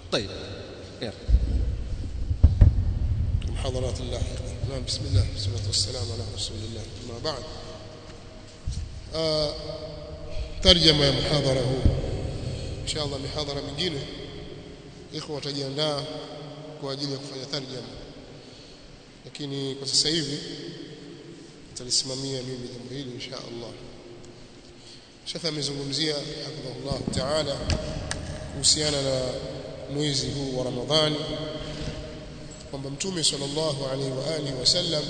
طيب يلا المحاضرات اللاحقة نعم بسم الله والصلاة والسلام على رسول الله أما بعد آه ترجمة ya muhadhara huu inshallah mihadhara mingine ikhwa watajiandaa kwa ajili ya kufanya tarjama lakini kwa sasa hivi nitalisimamia mimi jambo hili insha Allah Sheikh amezungumzia hafidhahullah taala kuhusiana na mwezi huu wa Ramadhani kwamba Mtume sallallahu alaihi wa alihi wasallam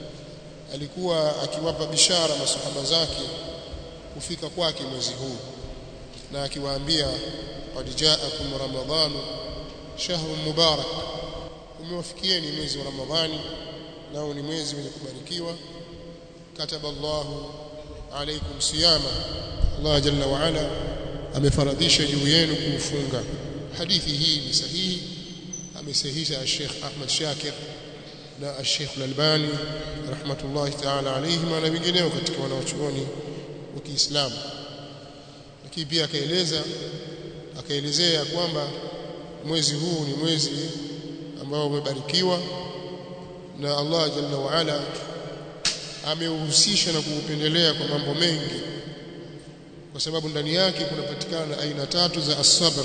alikuwa akiwapa bishara masahaba zake kufika kwake mwezi huu na akiwaambia qad ja'akum ramadhan shahrun mubarak umewafikieni mwezi wa ramadhani nao ni mwezi wenye kubarikiwa kataba Allahu alaykum siyama Allah jalla wa ala amefaradhisha juu yenu kufunga hadithi hii ni sahihi amesahihisha Sheikh Ahmad Shakir na Sheikh Al-Albani rahmatullahi ta'ala alayhim na wengineo katika wanaochuoni wa Kiislamu lakini pia akaeleza akaelezea kwamba mwezi huu ni mwezi ambao umebarikiwa na Allah jalla wa ala ameuhusisha na kuupendelea kwa mambo mengi kwa sababu ndani yake kunapatikana aina tatu za as-sabr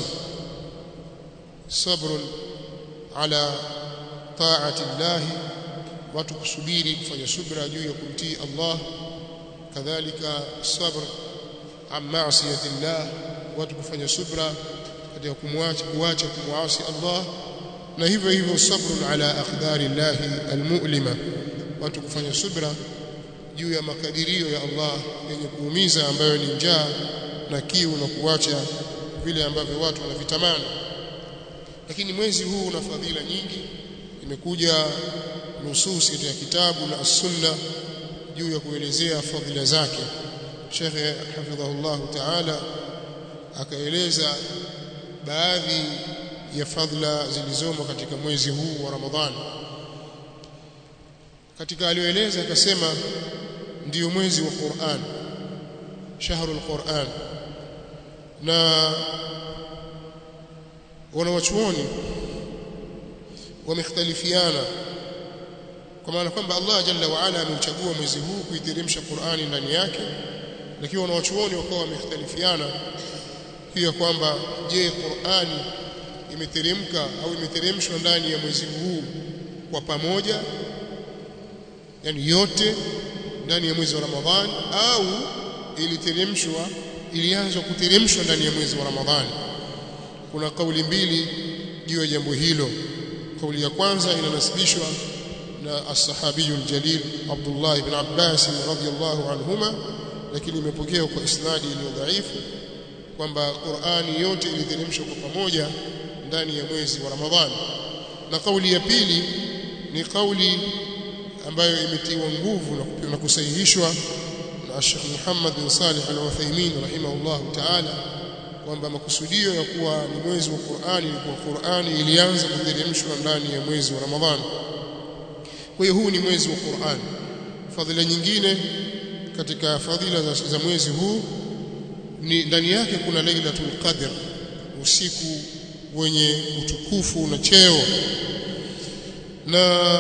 sabrun ala taati Allah watu kusubiri kufanya subra juu ya kumtii Allah kadhalika sabr an ma'siyati Allah watu kufanya subra katika kumwacha kuacha kumwasi Allah na hivyo hivyo sabrun ala aqdari Allah almu'lima watu kufanya subra juu ya makadirio ya Allah yenye kuumiza ambayo ni njaa na kiu na kuacha vile ambavyo watu wanavitamani lakini mwezi huu una fadhila nyingi imekuja nususi katika kitabu na as-sunna juu ya kuelezea fadhila zake Sheikh hafidhahullah ta'ala akaeleza baadhi ya fadhila zilizomo katika mwezi huu wa Ramadhani katika alioeleza akasema ndiyo mwezi wa Qur'an shahrul Qur'an na wanawachuoni wamekhtalifiana kwa maana kwamba Allah jalla wa ala ameuchagua mwezi huu kuiteremsha Qur'ani ndani yake lakini wanawachuoni wakawa wamekhtalifiana pia kwamba je Qur'ani imeteremka au imeteremshwa ndani ya mwezi huu kwa pamoja yani yote ndani ya mwezi wa Ramadhani au iliteremshwa ilianza kuteremshwa ndani ya mwezi wa Ramadhani kuna kauli mbili juu ya jambo hilo kauli ya kwanza inanasibishwa na as-sahabiyul jalil Abdullah ibn Abbas radhiyallahu anhuma lakini imepokewa kwa isnadi iliyo dhaifu kwamba Qur'ani yote iliteremshwa kwa pamoja ndani ya mwezi wa Ramadhani na kauli ya pili ni kauli ambayo imetiwa nguvu na kusahihishwa na Sheikh Muhammad bin Salih Al-Uthaymeen rahimahullahu ta'ala kwamba makusudio ya kuwa ni mwezi wa Qur'ani ni kwa Qur'ani ilianza kuteremshwa ndani ya mwezi wa Ramadhani kwa hiyo huu ni mwezi wa Qur'an fadhila nyingine katika fadhila za, za mwezi huu ni ndani yake kuna Lailatul Qadr usiku wenye utukufu na cheo na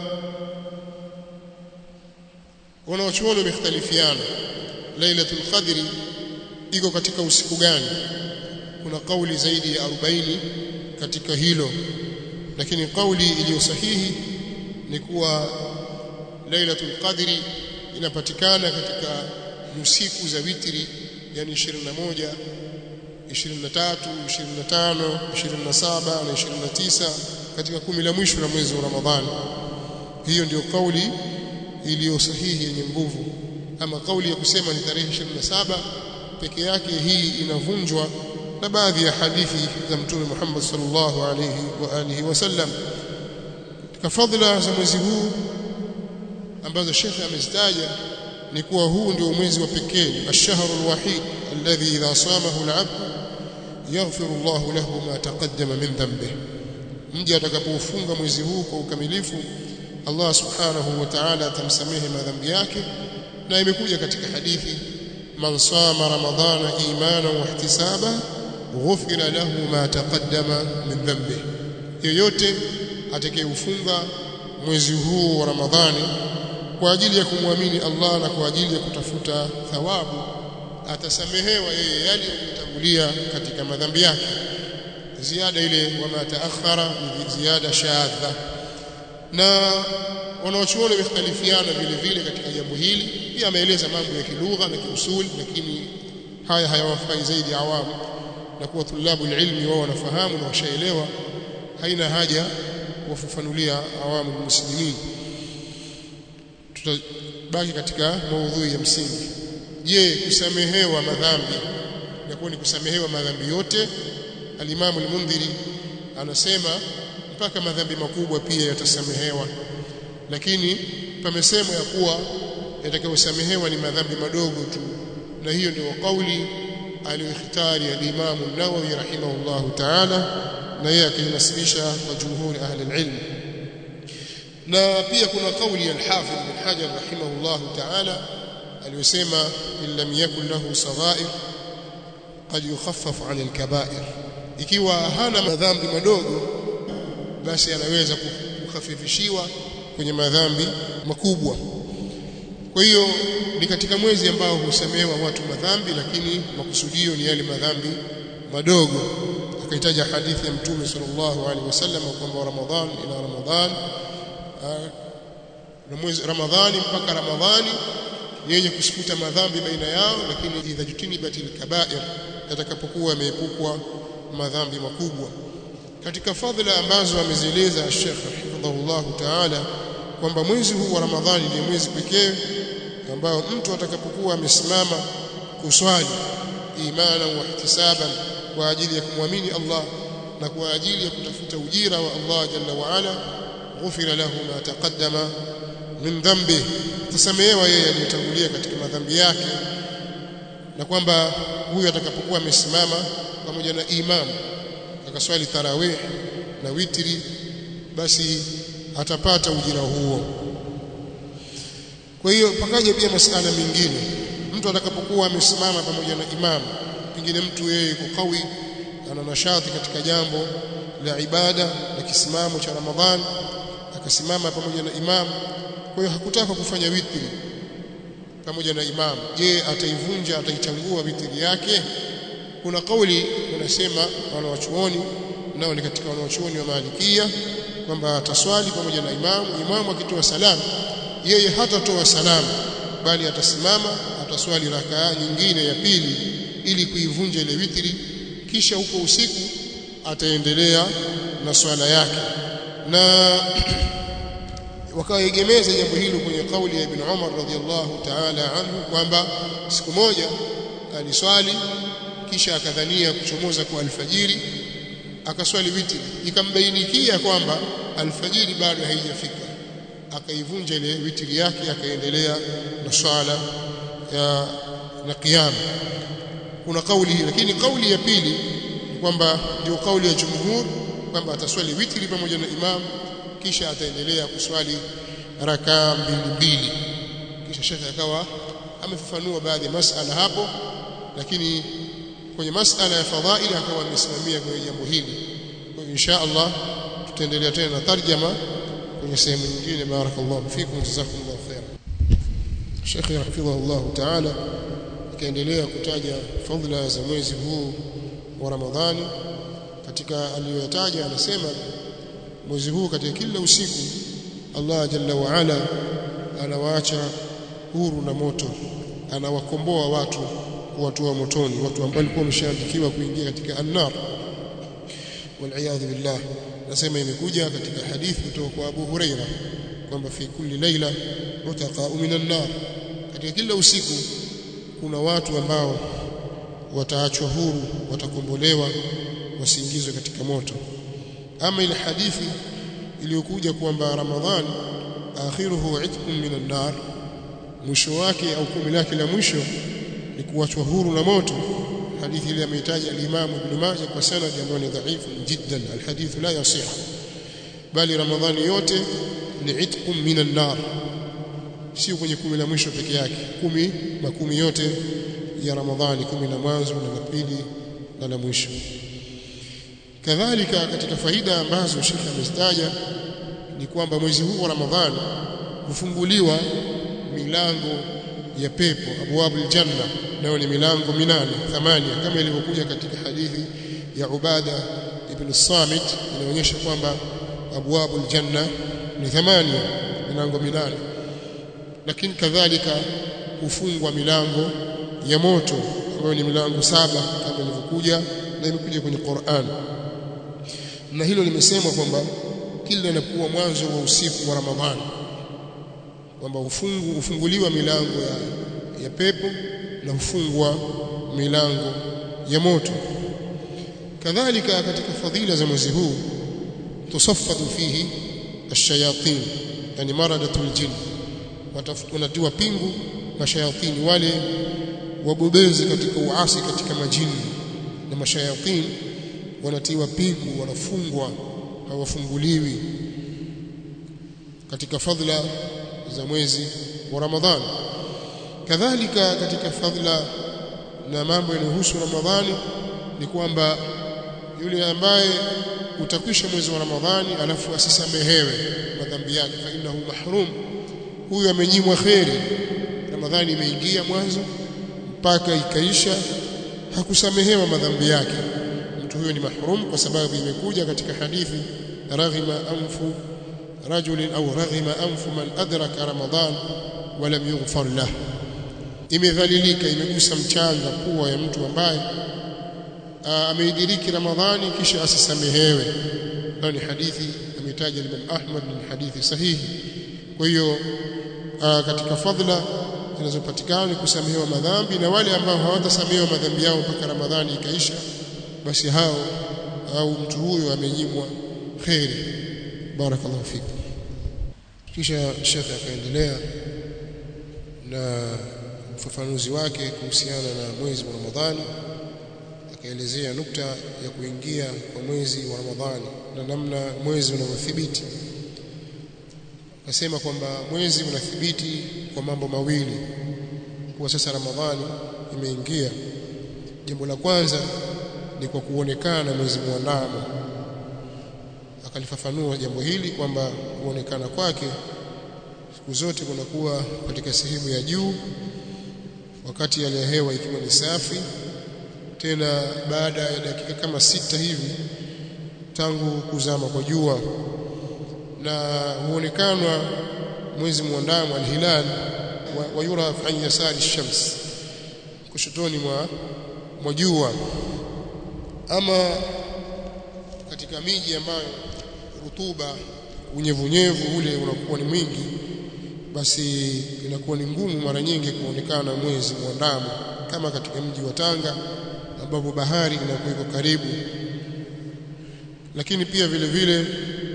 wanawachuoni wamekhtalifiana Lailatul Qadr iko katika usiku gani kuna kauli zaidi ya 40 katika hilo lakini kauli iliyo sahihi ni kuwa Lailatul Qadri inapatikana katika usiku za witri yani 21 23 25 27 na 29 katika kumi la mwisho la mwezi wa Ramadhani hiyo ndiyo kauli iliyo sahihi yenye nguvu ama kauli ya kusema ni tarehe 27 peke yake hii inavunjwa na baadhi ya hadithi za Mtume Muhammad sallallahu alayhi wa alihi wasallam katika fadhila za mwezi huu ambazo Sheikh amezitaja ni kuwa huu ndio mwezi wa pekee ash-shahru al-wahid alladhi idha samahu al-'abd yaghfiru Allahu lahu ma taqaddama min dhanbihi mja atakapofunga mwezi huu kwa ukamilifu Allah subhanahu wa ta'ala atamsamehe madhambi yake na imekuja katika hadithi man sama ramadhana imana wa ihtisaba ghufira lahu ma taqaddama min dhanbi yoyote atakayeufunga mwezi huu wa Ramadhani kwa ajili ya kumwamini Allah na kwa ajili ya kutafuta thawabu atasamehewa yeye yale yaliyotangulia katika madhambi yake ziada ile wama taakhara ziada shadha na wanaochuoni wamekhtalifiana vile vile katika jambo hili pia ameeleza mambo ya kilugha na kiusuli lakini haya hayawafai zaidi awamu na kuwa tulabu ilmi wao wanafahamu na washaelewa haina haja kuwafafanulia awamu muslimin tutabaki katika maudhui ya msingi je kusamehewa madhambi inakuwa ni kusamehewa madhambi yote alimamu al-Mundhiri anasema mpaka madhambi makubwa pia yatasamehewa lakini pamesemwa ya kuwa yatakayosamehewa ni madhambi madogo tu na hiyo ndio kauli aliyoikhtari al-Imam an-Nawawi rahimahullahu ta'ala na yeye akinasibisha kwa jumhuri ahli al-ilm na pia kuna kauli ya al-Hafidh bin Hajar rahimahullahu ta'ala aliyosema illam yakun lahu saghair qad yukhaffaf 'an al-kaba'ir ikiwa hana madhambi madogo basi anaweza kukhafifishiwa kwenye madhambi makubwa kwa hiyo ni katika mwezi ambao husamehewa watu madhambi lakini makusudio ni yale madhambi madogo akahitaja hadithi ya mtume sallallahu alaihi wasallam kwamba Ramadhan ila Ramadhan na mwezi Ramadhani mpaka Ramadhani yenye kusifuta madhambi baina yao lakini idha jutinibatil kaba'ir yatakapokuwa yameepukwa madhambi makubwa katika fadhila ambazo amezieleza Sheikh hifadhahullah ta'ala kwamba mwezi huu wa Ramadhani ni mwezi pekee ambao mtu atakapokuwa amesimama kuswali imana wa ihtisaban kwa ajili ya kumwamini Allah na kwa ajili ya kutafuta ujira wa Allah jalla wa ala ghufira lahu ma taqaddama min dhanbi tasamehewa yeye aliyotangulia katika madhambi yake na kwamba huyu atakapokuwa amesimama pamoja na imam akaswali tarawih na witri basi atapata ujira huo kwa hiyo pakaja pia masala mengine mtu atakapokuwa amesimama pamoja na imam pengine mtu yeye yuko kawi ana nashati katika jambo la ibada la kisimamo cha Ramadhan akasimama pamoja na imam kwa hiyo hakutaka kufanya witri pamoja na imam je ataivunja ataichangua witri yake kuna kauli unasema wanawachuoni nao ni katika wanawachuoni wa Malikia kwamba ataswali pamoja na imamu imamu akitoa salamu yeye hatatoa salamu bali atasimama ataswali rakaa nyingine ya pili ili kuivunja ile witri kisha huko usiku ataendelea na swala yake na wakaegemeza jambo hilo kwenye kauli ya Ibn Umar radhiallahu ta'ala anhu kwamba siku moja aliswali kisha akadhania kuchomoza kwa alfajiri akaswali witri ikambainikia kwamba alfajiri bado haijafika akaivunja ile witri yake akaendelea na swala ya na qiyam kuna kauli hii lakini kauli ya pili kwamba ndio kauli ya jumhur kwamba ataswali witri pamoja na imam kisha ataendelea kuswali rakaa mbili mbili kisha shekhe akawa amefafanua baadhi ya masala hapo lakini kwenye masala ya fadhaili akawa amesimamia kwenye jambo hili kwa insha Allah tutaendelea tena na tarjama kwenye sehemu nyingine barakallahu fikum jazakumullahu khair Sheikh hafidhahullah ta'ala akaendelea kutaja fadhila za mwezi huu wa Ramadhani katika aliyoyataja anasema mwezi huu katika kila usiku Allah jalla wa ala anawaacha huru na moto anawakomboa watu kuwatoa motoni watu ambao walikuwa wameshaandikiwa kuingia katika annar waliyadhu billah nasema imekuja katika hadithi kutoka kwa Abu Huraira kwamba fi kulli laila utaqa minan nar katika kila usiku kuna watu ambao wataachwa huru watakombolewa wasiingizwe katika moto ama ile hadithi iliyokuja kwamba Ramadhan akhiruhu itqun minan nar mwisho wake au kumi lake la mwisho ni kuachwa huru na moto hadithi ile ameitaja al-Imam Ibn Majah kwa sanad ambayo ni dhaifu jiddan al-hadith la yasih bali Ramadhani yote ni itqun minan nar sio kwenye kumi la mwisho peke yake kumi makumi yote ya Ramadhani kumi la mwanzo na la pili na la mwisho kadhalika katika faida ambazo Sheikh amezitaja ni kwamba mwezi huu wa Ramadhani hufunguliwa milango ya pepo abwabul janna nayo ni milango minane thamania kama ilivyokuja katika hadithi ya Ubada ibn Samit inaonyesha kwamba abwabul janna ni thamania milango minane lakini kadhalika hufungwa milango ya moto ambayo ni milango saba kama ilivyokuja na imekuja kwenye Qur'an na hilo limesemwa kwamba kila inapokuwa mwanzo wa usiku wa Ramadhani kwamba ufungu ufunguliwa milango ya, ya pepo na hufungwa milango ya moto kadhalika katika fadhila za mwezi huu tusaffatu fihi ash-shayatin yani maradatul jinn wanatiwa pingu mashayatini wale wabobezi katika uasi katika majini na mashayatini wanatiwa pingu wanafungwa hawafunguliwi katika fadhila za mwezi wa Ramadhani kadhalika katika fadhila na mambo yanayohusu Ramadhani ni kwamba yule ambaye utakwisha mwezi wa Ramadhani alafu asisamehewe madhambi yake fa innahu mahrum huyu amenyimwa kheri Ramadhani imeingia mwanzo mpaka ikaisha hakusamehewa madhambi yake mtu huyo ni mahrum kwa sababu imekuja katika hadithi raghima anfu rajulin au raghima anfu man adraka ramadan wa lam yughfar lah imedhalilika imegusa mchanga pua ya mtu ambaye ameidiriki ramadhani kisha asisamehewe ni hadithi ametaja Imam Ahmad ni hadithi sahihi kwa hiyo katika fadhila zinazopatikana ni kusamehewa madhambi na wale ambao hawatasamehewa madhambi yao mpaka ramadhani ikaisha basi hao au mtu huyo amenyimwa khairi barakallahu fik kisha shekhe akaendelea na ufafanuzi wake kuhusiana na mwezi wa Ramadhani akaelezea nukta ya kuingia kwa mwezi wa Ramadhani na namna mwezi unavyothibiti akasema kwamba mwezi unathibiti kwa mambo mawili kuwa sasa Ramadhani imeingia jambo la kwanza ni kwa kuonekana mwezi mwandamo akalifafanua jambo hili kwamba kuonekana kwake siku zote kunakuwa katika sehemu ya juu wakati hali ya hewa ikiwa ni safi tena baada ya dakika kama sita hivi tangu kuzama kwa jua na huonekanwa mwezi mwandamo alhilal wa, wa yura an yasari shams kushotoni mwa mwa jua ama katika miji ambayo rutuba unyevunyevu ule unakuwa ni mwingi basi inakuwa ni ngumu mara nyingi kuonekana mwezi mwandamo kama katika mji wa Tanga ambapo bahari inakuwa iko karibu lakini pia vile vile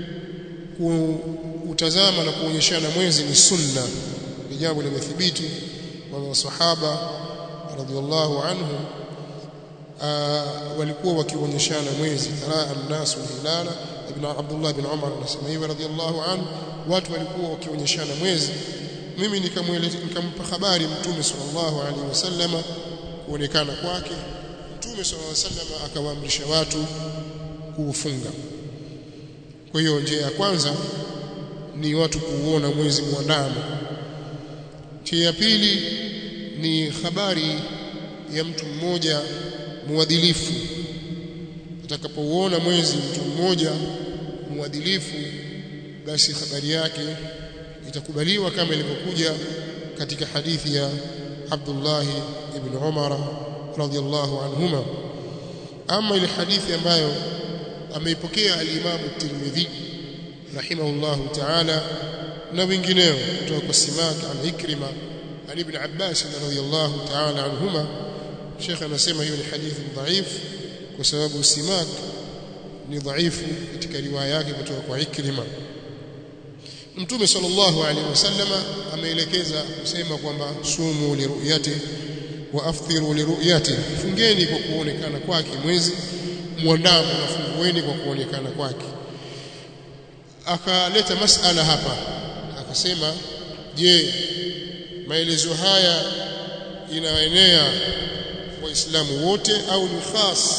kutazama na kuonyeshana mwezi ni sunna ni jambo limethibiti kwa masahaba radhiallahu anhum walikuwa wakionyeshana mwezi taraa an-nasu hilala ibn Abdullah ibn Umar anasema hivi radhiallahu anhu watu walikuwa wakionyeshana mwezi mimi nikamweleza nikampa habari mtume sallallahu alaihi wasallama kuonekana kwake mtume sallallahu alaihi wasallama akawaamrisha watu kuufunga kwa hiyo njia ya kwanza ni watu kuuona mwezi mwandamo njia ya pili ni habari ya mtu mmoja muadilifu atakapouona mwezi mtu mmoja muadilifu basi habari yake itakubaliwa kama ilivyokuja katika hadithi ya Abdullah ibn Umar radhiyallahu anhuma ama ile hadithi ambayo ameipokea al-Imam at-Tirmidhi rahimahullahu ta'ala na wengineo kutoka kwa Simak an Ikrima an Ibn Abbas radhiyallahu ta'ala anhuma Sheikh anasema hiyo ni hadithi dhaif kwa sababu Simak ni dhaifu katika riwaya yake kutoka kwa Ikrima Mtume sallallahu alaihi wasallama ameelekeza kusema kwamba sumu liruyati wa aftiru liruyati fungeni kwa kuonekana kwake mwezi mwandamo na fungueni kwa kuonekana kwake akaleta masala hapa akasema je maelezo haya inaenea waislamu wote au ni khas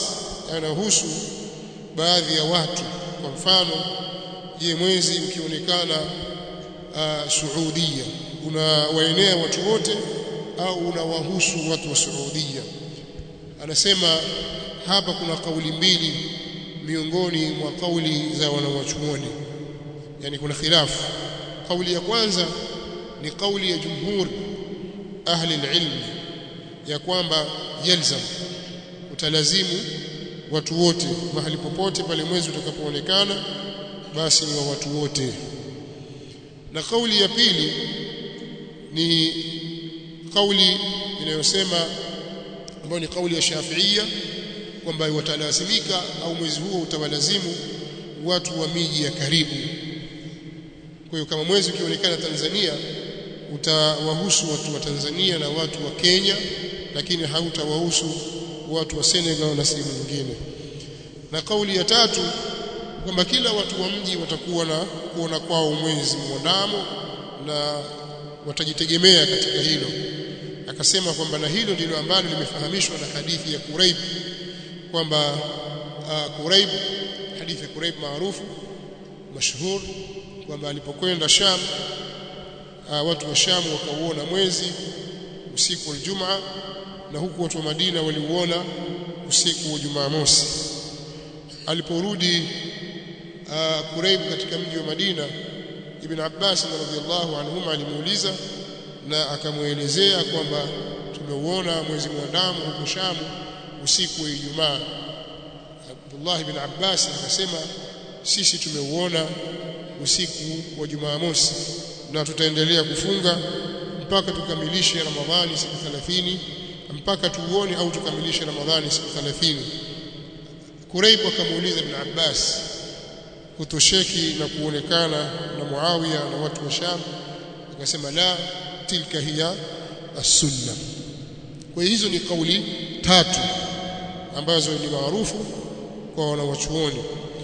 yanahusu baadhi ya watu kwa mfano je mwezi ukionekana uh, Saudia unawaenea watu wote au unawahusu watu wa Saudia anasema hapa kuna kauli mbili miongoni mwa kauli za wanawachuoni yani kuna khilafu kauli ya kwanza ni kauli ya jumhur ahli alilm ya kwamba yalzam utalazimu watu wote mahali popote pale mwezi utakapoonekana basi ni wa watu wote na kauli ya pili ni kauli inayosema ambayo ni kauli ya Shafiia kwamba watalazimika au mwezi huo utawalazimu watu wa miji ya karibu kwa hiyo kama mwezi ukionekana Tanzania utawahusu watu wa Tanzania na watu wa Kenya lakini hautawahusu watu wa Senegal na sehemu nyingine na kauli ya tatu kwamba kila watu wa mji watakuwa na kuona kwao mwezi mwandamo na watajitegemea katika hilo akasema kwamba na hilo ndilo ambalo limefahamishwa na hadithi ya Quraib kwamba uh, Quraib hadithi ya Quraib maarufu mashhur kwamba alipokwenda Sham uh, watu wa Sham wakauona mwezi usiku wa Ijumaa na huku watu wa Madina waliuona usiku wa Jumamosi aliporudi uh, Quraib katika mji wa Madina Ibn Abbas radhiyallahu anhuma alimuuliza na akamuelezea kwamba tumeuona mwezi mwandamo huko Sham usiku wa Ijumaa Abdullah ibn Abbas akasema sisi tumeuona usiku wa Jumamosi na tutaendelea kufunga mpaka tukamilishe Ramadhani siku 30 mpaka tuuone au tukamilishe Ramadhani siku 30 Quraib akamuuliza Ibn Abbas kutosheki na kuonekana na Muawiya na watu wa Sham akasema la tilka hiya as-sunna kwa hizo ni kauli tatu ambazo ni maarufu kwa wanawachuoni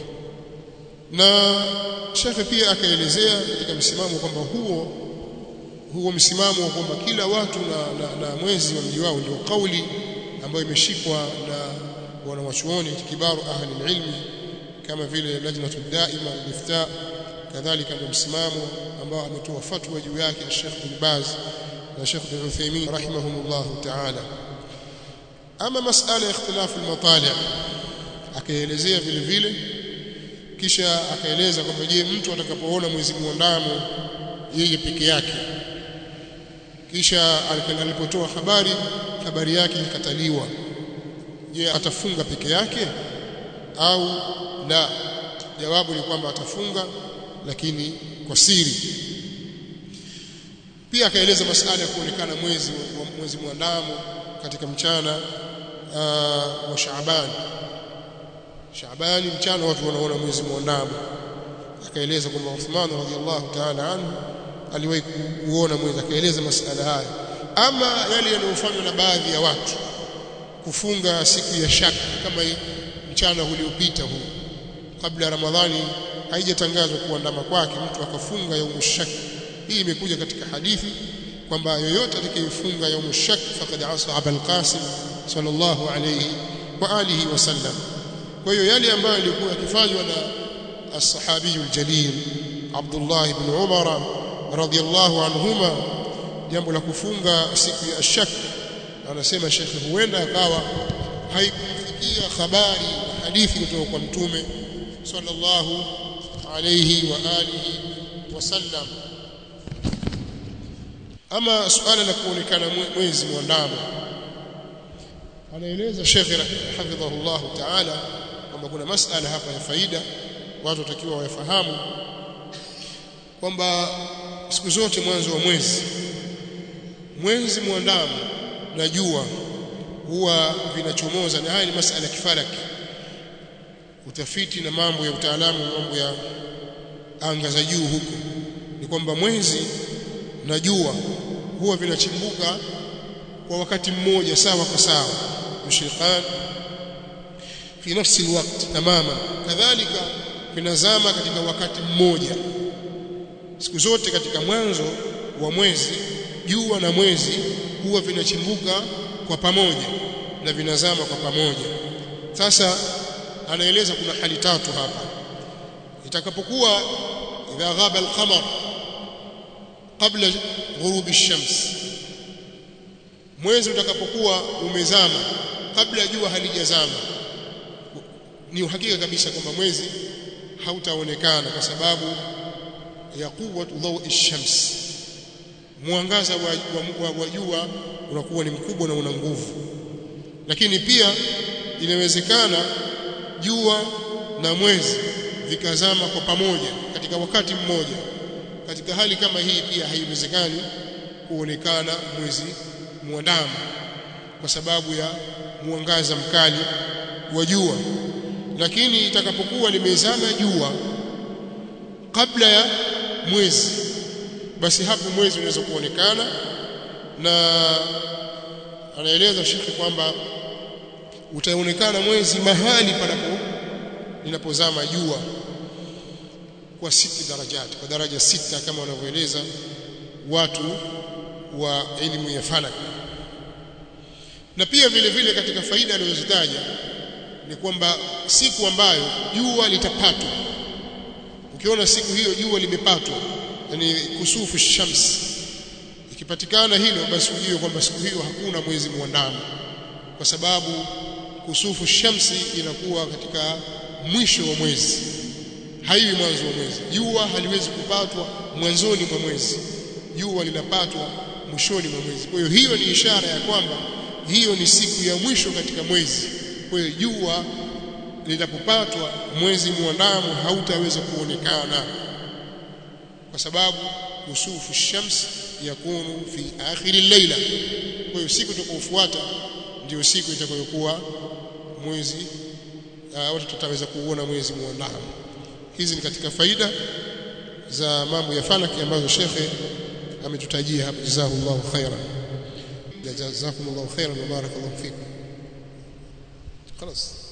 na shekhe pia akaelezea katika msimamo kwamba huo huo msimamo wa kwamba kila watu na, na, na mwezi wa mji wao ndio kauli ambayo imeshikwa na wanawachuoni kibaru ahli ilmi kama vile lajnatu daima al-ifta kadhalika ndio msimamo ambao ametoa fatwa juu yake Sheikh bin Baz na Sheikh bin Uthaymeen rahimahumullah ta'ala ama masala ya ikhtilafu al-matali' akaelezea vile vile kisha akaeleza kwamba je mtu atakapoona mwezi mwandamo yeye peke yake kisha alipotoa habari habari yake ikataliwa je atafunga peke yake au la jawabu ni kwamba atafunga lakini kwa siri pia akaeleza masala ya kuonekana mwezi mwezi mwandamo katika mchana uh, wa Shaaban Shaabani mchana watu wanaona mwezi mwandamo akaeleza kwamba Uthman radhiallahu ta'ala anhu aliwahi kuona mwezi akaeleza masala haya ama yale yanayofanywa na baadhi ya watu kufunga siku ya shaka kama mchana uliopita huu kabla Ramadhani haijatangazwa kuandama kwake mtu akafunga yaumu shak hii imekuja katika hadithi kwamba yoyote atakayefunga yaumu shak faqad asa Abul Qasim sallallahu alayhi wa alihi wasallam kwa hiyo yale ambayo yalikuwa yakifanywa na as-sahabi al-jalil Abdullah ibn Umar radhiyallahu anhuma jambo la kufunga siku ya shak anasema shekhe huenda akawa haikumfikia habari na hadithi kutoka kwa mtume sallallahu alayhi wa alihi wasallam ama suala la kuonekana mwezi mwandamo anaeleza Sheikh hafidhahullah ta'ala kwamba kuna masala hapa ya faida watu watakiwa wayafahamu kwamba siku zote mwanzo wa mwezi mwezi mwandamo na jua huwa vinachomoza na haya ni masala ya kifalaki utafiti na mambo ya utaalamu mambo ya anga za juu huko ni kwamba mwezi na jua huwa vinachimbuka kwa wakati mmoja sawa kwa sawa mushriqan fi nafsi alwaqt tamama kadhalika vinazama katika wakati mmoja siku zote katika mwanzo wa mwezi jua na mwezi huwa vinachimbuka kwa pamoja na vinazama kwa pamoja sasa anaeleza kuna hali tatu hapa itakapokuwa idha ghaba al-qamar qabla ghurubi ash-shams mwezi utakapokuwa umezama kabla jua halijazama ni uhakika kabisa kwamba mwezi hautaonekana kwa sababu ya quwwatu dhawi ash-shams mwangaza wa, wa, wa, wa jua unakuwa ni mkubwa na una nguvu lakini pia inawezekana jua na mwezi vikazama kwa pamoja katika wakati mmoja katika hali kama hii pia haiwezekani kuonekana mwezi mwandamo kwa sababu ya mwangaza mkali wa jua lakini itakapokuwa limezama jua kabla ya mwezi basi hapo mwezi unaweza kuonekana na anaeleza shekhi kwamba utaonekana mwezi mahali panapo linapozama jua kwa siti darajati kwa daraja sita kama wanavyoeleza watu wa elimu ya falak na pia vile vile katika faida alizozitaja ni kwamba siku ambayo jua litapatwa ukiona siku hiyo jua limepatwa yani kusufu shams ikipatikana hilo basi ujue kwamba siku hiyo hakuna mwezi mwandamo kwa sababu kusufu shamsi inakuwa katika mwisho wa mwezi haiwi mwanzo wa mwezi jua haliwezi kupatwa mwanzoni mwa mwezi jua linapatwa mwishoni mwa mwezi kwa hiyo hiyo ni ishara ya kwamba hiyo ni siku ya mwisho katika mwezi kwa hiyo jua linapopatwa mwezi mwandamo hautaweza kuonekana kwa sababu kusufu shams yakunu fi akhiri layla kwa hiyo siku itakayofuata ndio siku itakayokuwa mwezi watu tutaweza kuona mwezi mwandamo hizi ni katika faida za mambo ya falaki ambazo shekhe ametutajia hapa jazakumullahu khairan jazakumullahu khairan wa barakallahu fikum خلاص